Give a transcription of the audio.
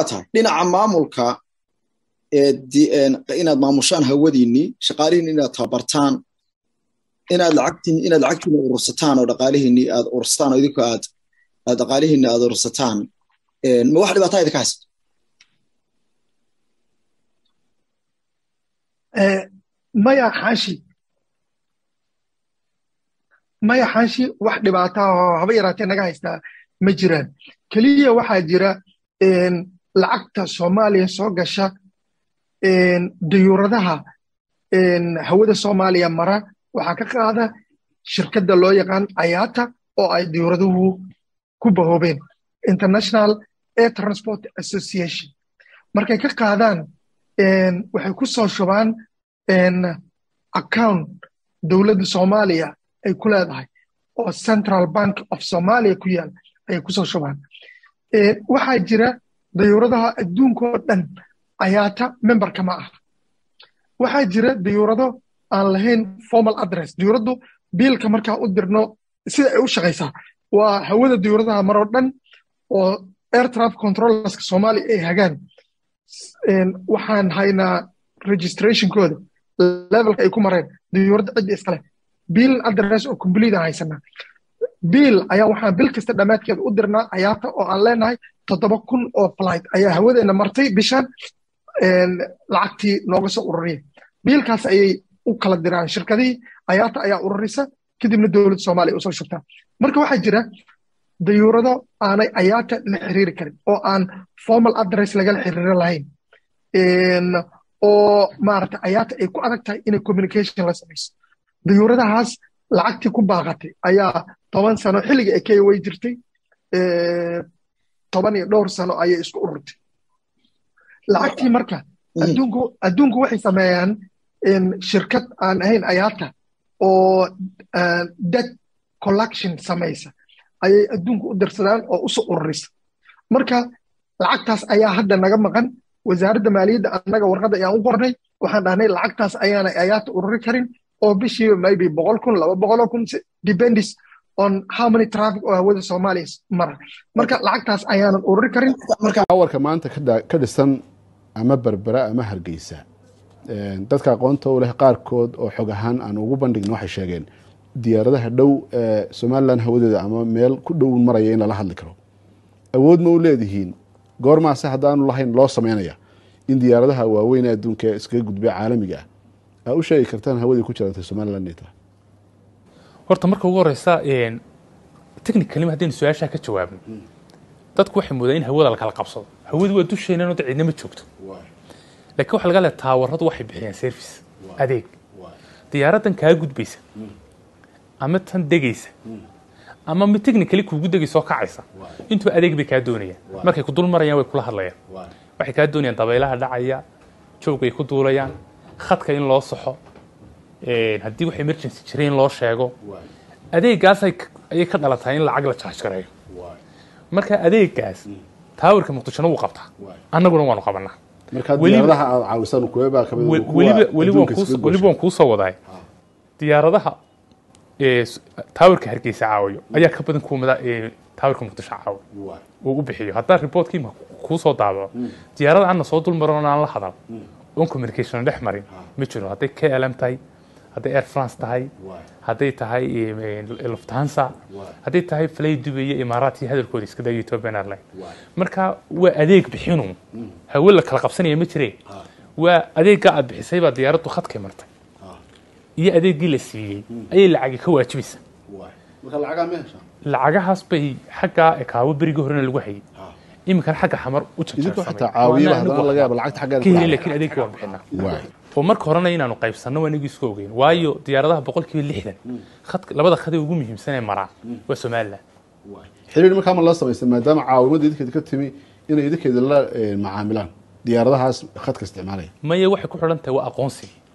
tahay dhinaca maamulka inaad maamushaan hawadiinnii shaqaalihiinni inaad tababartaan inaad lacagtiin inaad lacagtiina urursataan oo dhaqaalihiinni aad urursataan oo idinku aad aad dhaqaalihiinni aad urursataan ma wax dhibaataa idinka haysta maya xaashi maya xaashi wax dhibaataa oo haba yaraatee naga haystaa ma jiraan keliya waxaa jira lacagta soomaaliya soo gasha dayuuradaha hawada soomaaliya mara waxaa ka qaada shirkadda loo yaqaan ayaata oo ay dayuuraduhu ku bahoobeen international air transport association markay ka qaadaan waxay ku soo shubaan account dowladda soomaaliya ay ku leedahay oo central bank of somalia ku yaal ayay ku soo shubaan waxaa jira dayuuradaha adduunkoo dhan ayaata memberka ma ah waxaa jira dayuurado aan lahayn formal address dayuuraddu biilka markaa u dirno sida ay u shaqaysaa waa hawada dayuuradaha maroo dhan oo air traffic controllerska soomaaliya ay hagaan waxaan haynaa registrationkooda levelka ay ku mareen dayuuradda cidda iskale biil address oo complete aan haysanaa biil ayaa waxaan bil kasta dhammaadkeeda u dirnaa ayaata oo aan leenahay toddoba kun oo flight ayaa hawadeena martay bishan lacagtii nooga soo ururiya biilkaas ayay u kala diraan shirkadihii ayaata ayaa ururisa kadibna dowladda soomaaliya usoo shubtaa marka waxaa jira dayuurado aanay ayaata la xiriiri karin oo aan formal address lagala xiriiro lahayn oo maarata ayaata ay ku adag tahay inay communication la samayso dayuuradahaas lacagtii ku baaqatay ayaa toban sano xilliga ay kenya way jirtay toban iyo dhowr sano ayay isku ururtay lacagtii marka adduunku adduunku waxay sameeyaan shirkad aan ahayn ayaata oo debt collection samaysa ayay adduunku u dirsadaan oo usoo ururisa marka lacagtaas ayaa hadda naga maqan wasaaradda maaliyadda annaga warqadda ayaan u qornay waxaan dhahnay lacagtaas ayaanay ayaata ururi karin oo bishiiba maybe boqol kun laba boqoloo kun depends on how many traffic oo hawada soomaaliya mara marka lacagtaas ayaanan ururi karin warka maanta ka dhisan ama berbera ama hargeysa dadka aqoonta u leh qaarkood oo xog ahaan aan ugu bandhigna waxay sheegeen diyaaradaha dhow ee somalilan hawadeeda ama meel ku dhow maraya in lala hadli karo awood ma u leedihiin goormaase haddaanu lahayn loo samaynaya in diyaaradaha waaweyn ee adduunka ee iskaga gudbay caalamiga ah aa u sheegi kartaan hawadii ku jirantay somalilan inay tahay horta marka ugu horeysa technically haddaynu su-aashaa ka jawaabno dadku waxay moodaan in hawada la kala qabsado hawadu waa dusheenan oo cidna ma joogto laakiin waxa laga leeya taawaradu waxay bixiyaan service adeeg diyaaraddan kaa gudbaysa ama tan degaysa ama mid technically kuugu degaysa oo kacaysa intuba adeeg bay kaa doonayaan markay ku dul marayaan way kula hadlayaan waxay kaa doonayaan dabaylaha dhacaya joogay ku duulayaan khadka in loo saxo haddii wax emergency jira in loo sheego adeegaas ayay ka dhalatay in lacag la jaaj gareeyo marka adeegaas taawarka muqdishona wuu qabtaa annaguna waanu qabanaa weliba waan kuu soo wadaay diyaaradaha taawarka hargeysa caawayo ayaa ka badan kuwa taawarka muqdisho caawa uu u bixiyo haddaa reportkii kuu soo daabaco diyaarada anna soo dulmaran aan la hadal oon communication dhex marin ma jiro hadday klm tahay hadday air france tahay hadday tahay luftansa hadday tahay flay dubay iyo imaaraadkii hadalkooda iska daya ethiopian airline marka waa adeeg bixinu hawe la kala qabsanaya ma jire waa adeeggaa aad bixisay baa diyaaraddu khadkay martay iyo adeeggii la siiyey ayay lacagi ka waajibaysa lacagahaas bay xaggaa ekaawo berigii horena lagu hayay iminkana xagga xamar u janjaansamaylaakiin adeegga waan bixinaa oo marka horena inaanu qaybsanno waa inagii isku ogeyn waayo diyaaradaha boqolkiiba lixdan labada khadee ugu muhiimsanee maraan waa somalilan xiriir markaa ma la samaysay maadaama caawimada idinkeeda ka timi inay idinkeeda la macaamilaan diyaaradahaas khadka isticmaalaya maya waxay ku xidhan tahay waa aqoonsigii